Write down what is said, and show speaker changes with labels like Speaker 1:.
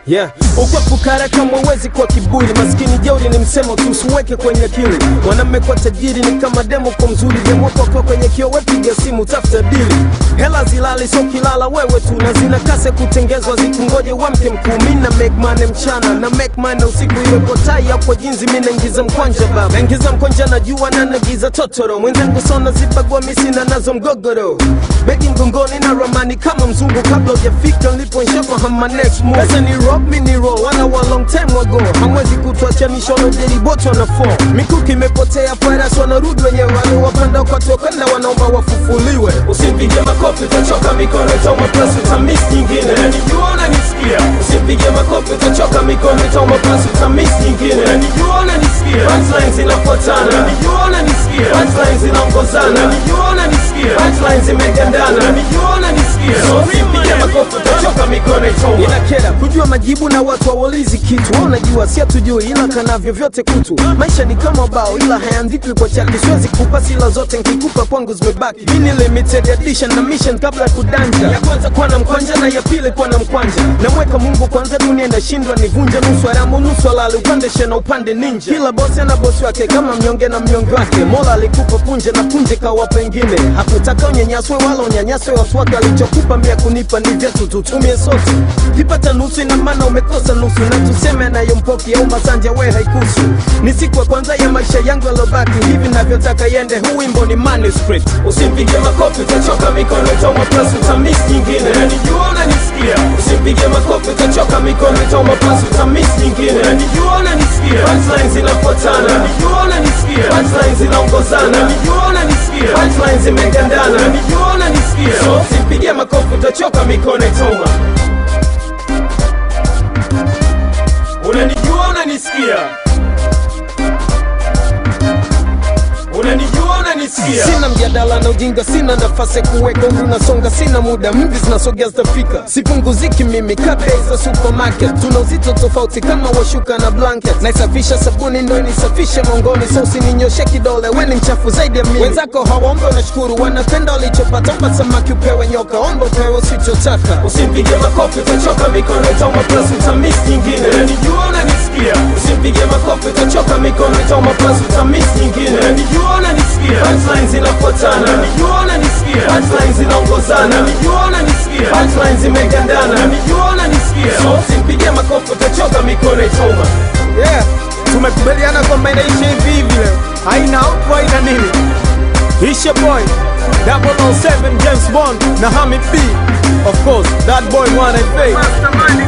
Speaker 1: Yeah. Ukwepukara kama uwezi kwa kiburi, maskini jeuri ni msemo tu, usiweke kwenye akili. Mwanamme kwa tajiri ni kama demo kwa mzuri, demo kwa kwenye kio, wepiga simu tafuta dili. Hela zilali so kilala wewe tu, na zina kase kutengezwa, zikungoje wamke mkuu. Mi na make money mchana na make money usiku, iwe kwa tai au kwa jinzi, mi naingiza mkwanja baba, naingiza mkwanja na jua na nagiza totoro, mwenzangu sona zipagwa misina nazo mgogoro, begi mgongoni na ramani kama mzungu, kabla hujafika nilipo nshafahamu my next move. Pesa ni rock, mi ni roll, wana wa long time ago, hamwezi kutuachanisha wanajeri boto wana fall. Mikuki imepotea, farasi wanarudi wenyewe, waliowapanda wakatokwenda wanaomba wafufuliwe.
Speaker 2: Usimpige makofi utachoka mikono itauma plus utamiss nyingine Najijua unanisikia Usimpige makofi utachoka mikono itauma plus utamiss nyingine Najijua unanisikia Punchlines zinafuatana Najijua unanisikia Punchlines zinaongozana Najijua unanisikia Punchlines zimegandana Najijua unanisikia So usimpige makofi utachoka mikono itauma
Speaker 1: inakera kujua majibu na watu hawaulizi kitu Wao unajua si hatujui ila kanavyo vyote kutu maisha ni kama bao ila hayaandikwi kwa chaki siwezi kupa sila zote nkikupa kwangu zimebaki mini limited edition na mission kabla ya kudanja ya kwanza kuwa na mkwanja na ya pili kuwa na mkwanja namweka mungu kwanza dunia inashindwa nivunje nusu haramu nusu halali upande shena upande ninja kila bosi ana bosi wake kama mnyonge na mnyonge wake mola alikupa punje na punje kawapa wengine hakutaka unyanyaswe wala unyanyaswe watu wake alichokupa mia kunipa ni vyetu tutumie sote kipata nusu ina maana umekosa nusu na tuseme anayompoki au masanja we haikusu ni siku ya kwanza ya maisha yangu yalobaki hivi navyotaka yende huu wimbo ni manuscript
Speaker 2: Usimpige makofi utachoka mikono itauma plus utamiss nyingine Najijua unanisikia Usimpige makofi utachoka mikono itauma plus utamiss nyingine Najijua unanisikia Punchlines zinafuatana Najijua unanisikia Punchlines zinaongozana Najijua unanisikia Punchlines zimegandana Najijua unanisikia So usimpige makofi utachoka mikono itauma Unanijua unanisikia Unanijua unanisikia
Speaker 1: sina mjadala na ujinga sina nafasi ya kuweka umri unasonga sina muda mvi zinasogea zitafika sipunguziki mimi kabei za supermarket tuna uzito tofauti kama washuka na blanket naisafisha sabuni ndo nisafishe mongoni so usininyoshe kidole weni mchafu zaidi ya mimi wenzako hawaombe unashukuru wanapenda walichopata omba samaki upewe nyoka omba upewe usichotaka
Speaker 2: Usimpige makofi utachoka mikono itauma plus utamiss nyingine Najijua unanisikia Usimpige makofi utachoka mikono itauma plus utamiss nyingine Najijua unanisikia Punchlines zinafuatana Najijua unanisikia Punchlines zinaongozana Najijua unanisikia Punchlines zimegandana Najijua unanisikia So usimpige makofi utachoka mikono itauma
Speaker 1: yeah tumekubaliana kwamba inaisha hivi hivi leo haina outro haina nini Isha boy 007 James Bond na Hamid B of course that boy mwana fake